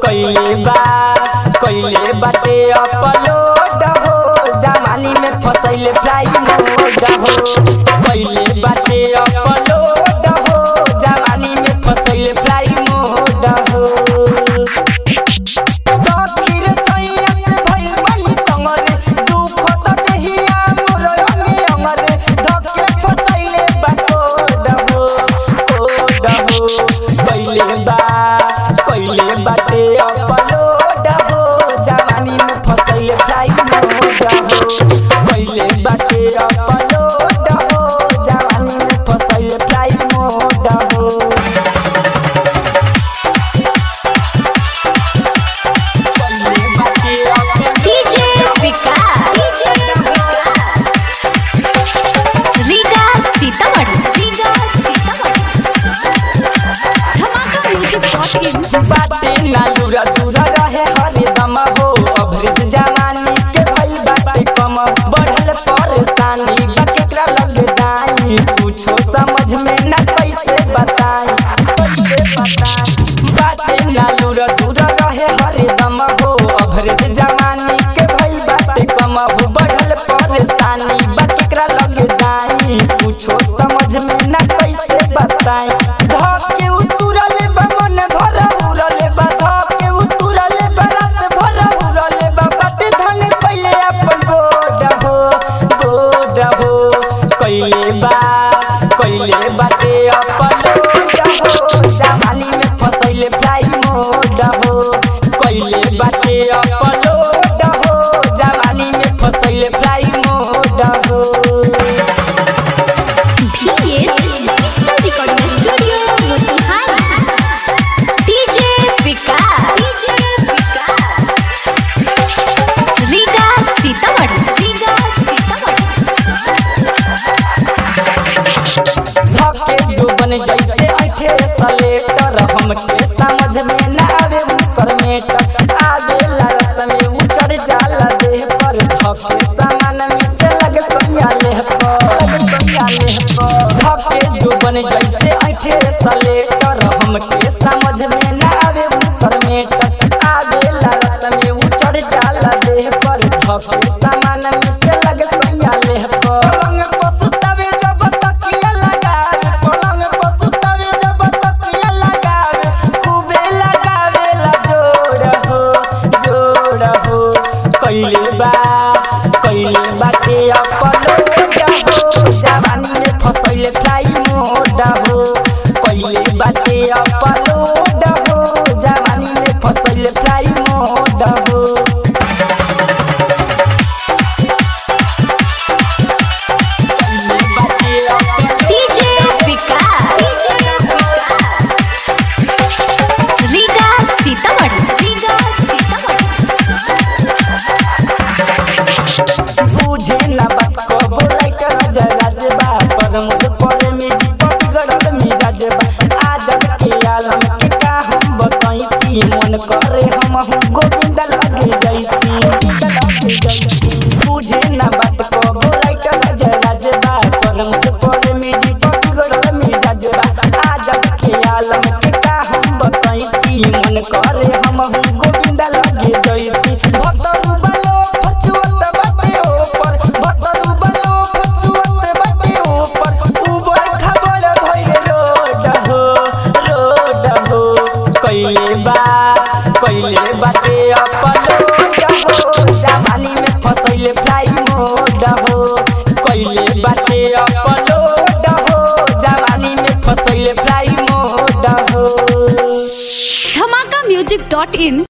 कइले बा कइले बाटे अपलोड हो जमानी में फसैले फ्लाई मोड हो कइले बाटे अपलोड हो जवानी में फसैले फ्लाई मोड हो सखीर सैया से भइल बनी संगरे, दुख त देहिया मोर अंगे अंगरे, धके फसैले बा कोड हो, कोड हो। कइले बा कइले बाटे अपलोड हो जवानी में फसैले फ्लाई मोड हो कइले बाटे अपलोड हो जवानी में फसैले फ्लाई मोड हो डीजे विकास डीजे विकास रीगा सीतामढ़ी रीगा सीतामढ़ी धमाका म्यूजिक डॉट बाटे ना दूरा दूरा रहे हरदम हो अभृत जवानी के भई बाटे कम बढ़ल परेशानी बा केकरा लग जाई कुछो समझ में ना कैसे बताई कैसे बताई बाटे ना दूरा दूरा रहे हरदम हो अभृत जवानी के भई बाटे कम बढ़ल परेशानी बा केकरा लग जाई कुछो समझ में ना कैसे बताई धके उतुरल बा मन भर उरल बा धके उतुरल बा रात भर उरल बा बाटे धन पहिले अपन गोड हो गोड हो कइले बा कइले बाटे अपन गोड हो जवानी में फसैले फ्लाई मोड हो कइले बाटे अपन गोड हो जवानी में फसैले फ्लाई मोड हो VS digital recording studio Motihari DJ Vikas DJ Vikas Riga Sitamarhi Riga धके जो बन जैसे ऐठे सलेटर हमके समझ में ना आवे उकर मेटर आगे लागत में उतर जाला देह पर धके सामान में से लगे कहिया लेह पर कहिया लेह पर धके जो बन जैसे ऐठे सलेटर हमके समझ में ना आवे उकर मेटर आगे लागत में उतर जाला देह पर धके सामान में से लगे कहिया लेह पर पलंग पर सुतावे जब तकिया लगावे पलंग पर सुतावे जब तकिया लगावे खूबे लगावे ला जोड़ हो जोड़ हो कइले बा कइले बाटे अपलोड हो जवानी में फसैले फ्लाई मोड हो कइले बाटे अपलोड हो जवानी में फसैले फ्लाई मोड हो डीजे विकास डीजे विकास रीगा सीतामढ़ी रीगा सीतामढ़ी बुझे ना बात कबो राइटर जराज बा पर मुझ पर में जीपट गड़ल मिजाज बा आजब के आलम के का हम बताई की मन करे हम हम गोविंद लगे जैती बुझे ना बात कबो राइटर जराज बा पर मुझ पर में